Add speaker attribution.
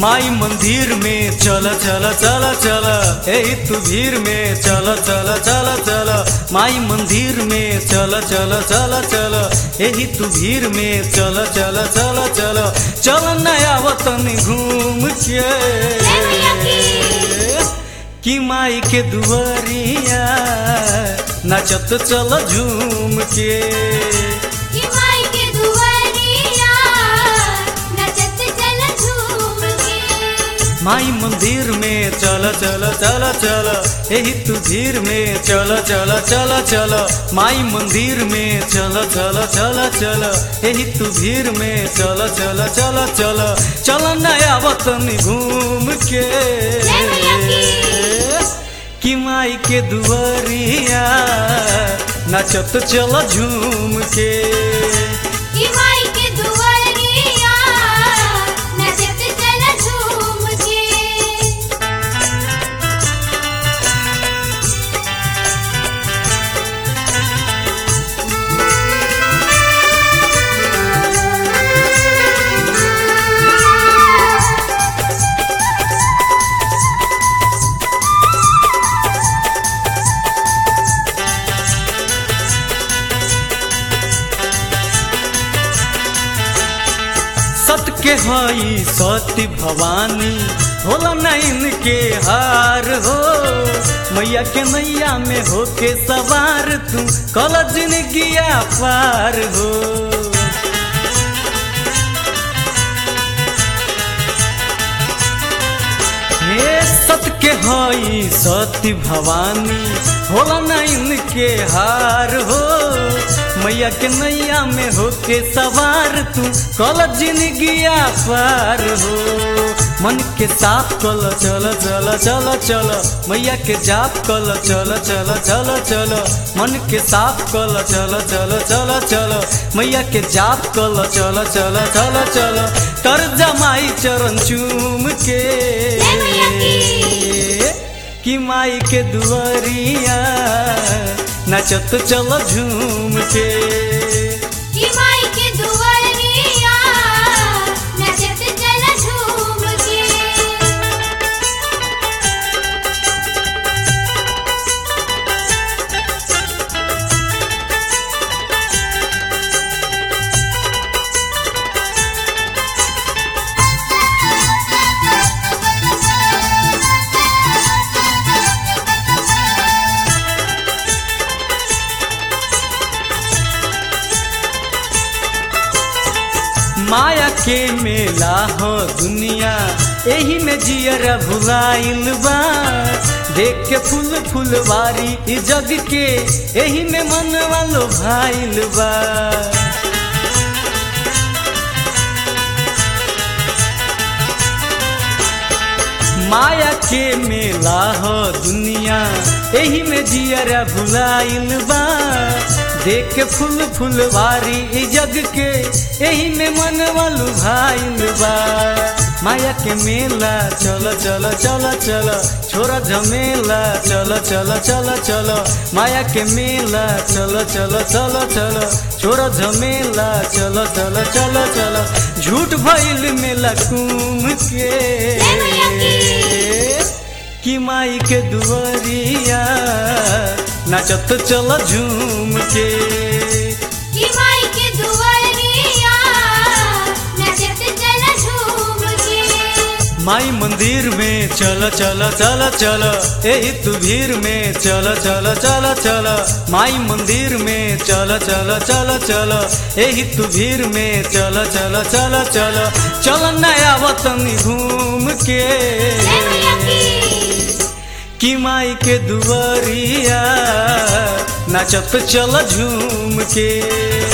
Speaker 1: माई मंदिर में चल चल चल चल ए तू भीड़ में चल चल चल चल माई मंदिर में चल चल चल चल एही तू भीड़ में चल चल चल चल चल नया वतन घूम के कि माई के दुआरिया नचत चल झूम के
Speaker 2: कि माई के दुआरिया नचत चल झूम के
Speaker 1: माई मंदिर में चल चल चल चल एही तू भीड़ में चल चल चल चल माई मंदिर में चल चल चल चल एही तू भीड़ में चल चल चल चल चल नया वतन घूम के कि माई के दुआरिया नचत चल झूम के
Speaker 2: कि माई के दुआरिया नचत चल झूम के
Speaker 1: सत के हई सती भवानी होला नैन के हार हो मैया के नैया में होके सवार तू कल जिंदगिया पार हो हे सत के हई सती भवानी होला नैन के हार हो मैया के नैया में होके सवार तू कल जिंदगिया पार हो मन के साफ कल चल चल चल चल मैया के जाप कल चल चल चल चल मन के साफ कल चल चल चल चल मैया के जाप कल चल चल चल चल कर जमाई चरण चूम के कि माई के दुआरिया नचत चल झूम के
Speaker 2: कि माई के दुआरिया नचत चल झूम के
Speaker 1: माया के मेला हो दुनिया एही में जियर भुलाइल बा देख के फूल फुलवारी इ जग के एही में मन वालो भाइल बा माया के मेला हो दुनिया एही में जियरा भुलाइल बा देख के फूल फुलवारी इ जग के एही में मन वालू भाइल बा माया के मेला चल चल चल चल छोरा झमेला चल चल चल चल माया के मेला चल चल चल चल छोरा झमेला चल चल चल चल झूठ भइल मेला कुम के कि माई के दुआरिया नचत चल झूम के
Speaker 2: कि माई के दुआरिया नचत चल झूम के
Speaker 1: माई मंदिर में चल चल चल चल एही तू भीड़ में चल चल चल चल माई मंदिर में चल चल चल चल एही तू भीड़ में चल चल चल चल चल नया वतन घूम के कि माई के दुआरिया नचत चल झूम के